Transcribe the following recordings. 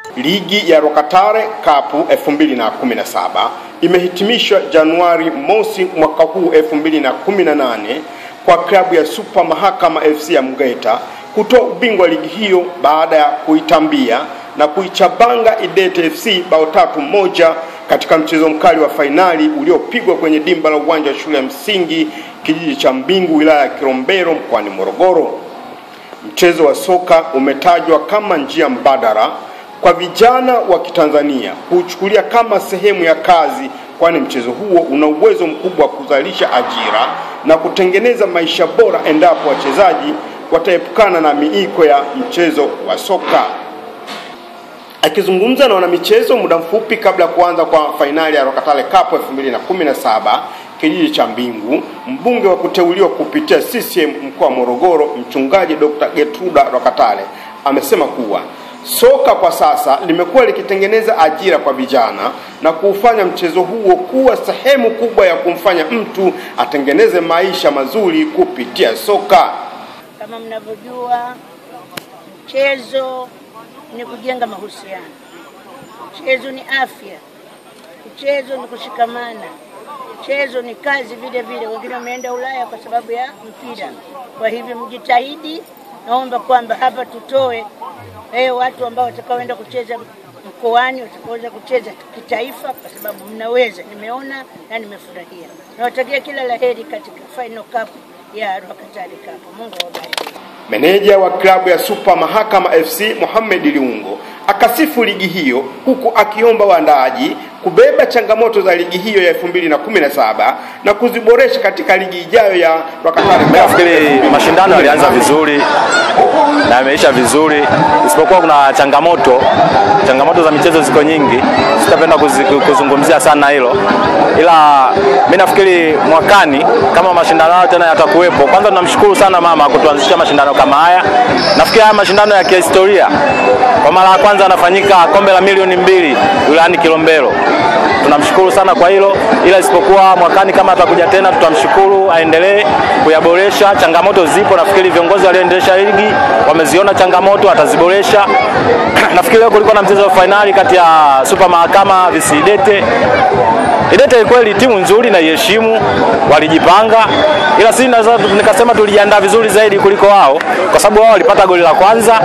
Ligi ya Rokatare Cup 2017 imehitimishwa Januari mosi mwaka huu 2018 kwa klabu ya Super Mahakama FC ya Mgeta kutoa ubingwa ligi hiyo baada ya kuitambia na kuichabanga Idete FC bao tatu moja katika mchezo mkali wa fainali uliopigwa kwenye dimba la uwanja wa shule ya msingi kijiji cha Mbingu wilaya ya Kilombero mkoani Morogoro. Mchezo wa soka umetajwa kama njia mbadala kwa vijana wa Kitanzania kuuchukulia kama sehemu ya kazi, kwani mchezo huo una uwezo mkubwa wa kuzalisha ajira na kutengeneza maisha bora endapo wachezaji wataepukana na miiko ya mchezo wa soka. Akizungumza na wanamichezo muda mfupi kabla ya kuanza kwa fainali ya Rokatale Cup 2017 kijiji cha Mbingu, mbunge wa kuteuliwa kupitia CCM mkoa wa Morogoro, mchungaji Dr. Getruda Rokatale amesema kuwa soka kwa sasa limekuwa likitengeneza ajira kwa vijana na kuufanya mchezo huo kuwa sehemu kubwa ya kumfanya mtu atengeneze maisha mazuri kupitia soka. Kama mnavyojua, mchezo ni kujenga mahusiano, mchezo ni afya, mchezo ni kushikamana, mchezo ni kazi vile vile. Wengine wameenda Ulaya kwa sababu ya mpira. Kwa hivyo mjitahidi, naomba kwamba hapa tutoe eh, watu ambao watakaoenda kucheza mkoani, watakaoweza kucheza kitaifa, kwa sababu mnaweza. Nimeona na nimefurahia. Nawatakia kila laheri katika final cup ya Rwakatare Cup. Mungu awabariki. Meneja wa klabu ya Super Mahakama FC Mohamed Liungo akasifu ligi hiyo huku akiomba waandaaji kubeba changamoto za ligi hiyo ya 2017 na kuziboresha katika ligi ijayo ya Rwakatare Mimi nafikiri mashindano yalianza vizuri na yameisha vizuri, isipokuwa kuna changamoto. Changamoto za michezo ziko nyingi, sitapenda kuzi- kuzungumzia sana hilo, ila mimi nafikiri mwakani kama mashindano hayo tena yatakuwepo, kwanza tunamshukuru sana mama kutuanzisha mashindano kama haya. Nafikiri haya mashindano ya kihistoria, kwa mara ya kwanza yanafanyika kombe la milioni mbili wilayani Kilombero tunamshukuru sana kwa hilo, ila isipokuwa mwakani kama atakuja tena, tutamshukuru aendelee kuyaboresha. Changamoto zipo, nafikiri viongozi walioendesha ligi wameziona changamoto, wataziboresha. nafikiri leo kulikuwa na mchezo wa fainali kati ya Super Mahakama vs Idete. Idete kweli timu nzuri na iheshimu, walijipanga, ila sisi naweza nikasema tulijiandaa vizuri zaidi kuliko wao, kwa sababu wao walipata goli la kwanza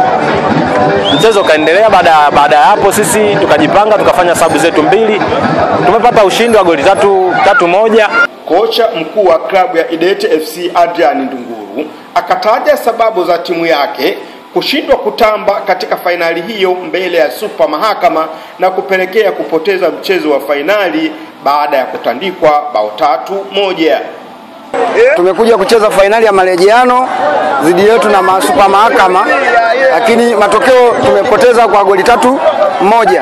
mchezo ukaendelea. Baada baada ya hapo sisi tukajipanga tukafanya sabu zetu mbili, tumepata ushindi wa goli tatu, tatu moja. Kocha mkuu wa klabu ya Idete FC Adrian Ndunguru akataja sababu za timu yake kushindwa kutamba katika fainali hiyo mbele ya Super Mahakama na kupelekea kupoteza mchezo wa fainali baada ya kutandikwa bao tatu moja. Tumekuja kucheza fainali ya marejeano dhidi yetu na ma- Super Mahakama, lakini matokeo tumepoteza kwa goli tatu moja,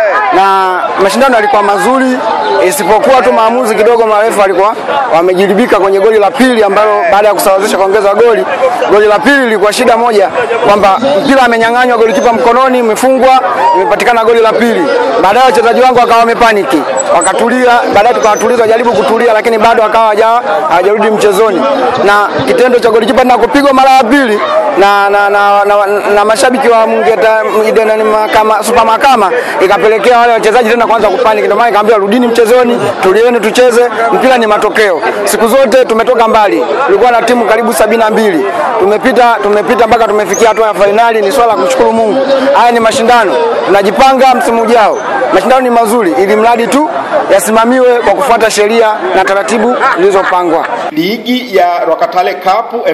na mashindano yalikuwa mazuri, isipokuwa tu maamuzi kidogo, marefu walikuwa wamejiribika kwenye goli la pili, ambalo baada ya kusawazisha kuongeza goli, goli la pili lilikuwa shida moja, kwamba mpira amenyang'anywa golikipa mkononi, imefungwa, imepatikana goli la pili. Baadaye wachezaji wangu wakawa wamepaniki, wakatulia, baadaye tukawatuliza, wajaribu kutulia, lakini bado wakawa hawaja- hawajarudi mchezoni, na kitendo cha golikipa na kupigwa mara ya pili na, na, na, na, na mashabiki wa Mungeta Ide- nani, Mahakama- Super Mahakama ikapelekea wale wachezaji tena kuanza kupaniki. Ndio maana nikamwambia rudini mchezoni, tulieni tucheze, mpira ni matokeo. Siku zote tumetoka mbali, tulikuwa na timu karibu sabini na mbili tumepita tumepita mpaka tumefikia hatua ya fainali. Ni swala la kumshukuru Mungu. Haya ni mashindano, tunajipanga msimu ujao. Mashindano ni mazuri, ili mradi tu yasimamiwe kwa kufuata sheria na taratibu zilizopangwa. Ligi ya Rwakatale Cup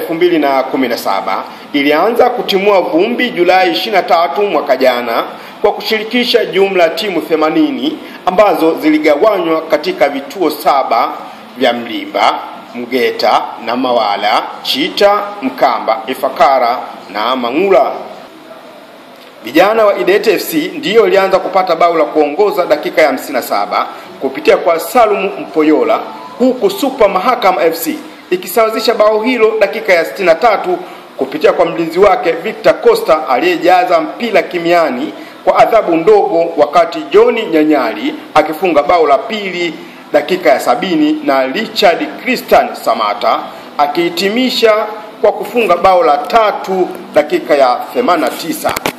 2017 ilianza kutimua vumbi Julai 23 mwaka jana kwa kushirikisha jumla ya timu 80 ambazo ziligawanywa katika vituo saba vya Mlimba, Mgeta na Mawala, Chita, Mkamba, Ifakara na Mang'ula. Vijana wa Idete FC ndiyo walianza kupata bao la kuongoza dakika ya 57 kupitia kwa Salumu Mpoyola, huku Super Mahakama FC ikisawazisha bao hilo dakika ya 63 kupitia kwa mlinzi wake Victor Costa aliyejaza mpira kimiani kwa adhabu ndogo, wakati John Nyanyali akifunga bao la pili dakika ya sabini na Richard Christian Samata akihitimisha kwa kufunga bao la tatu dakika ya 89.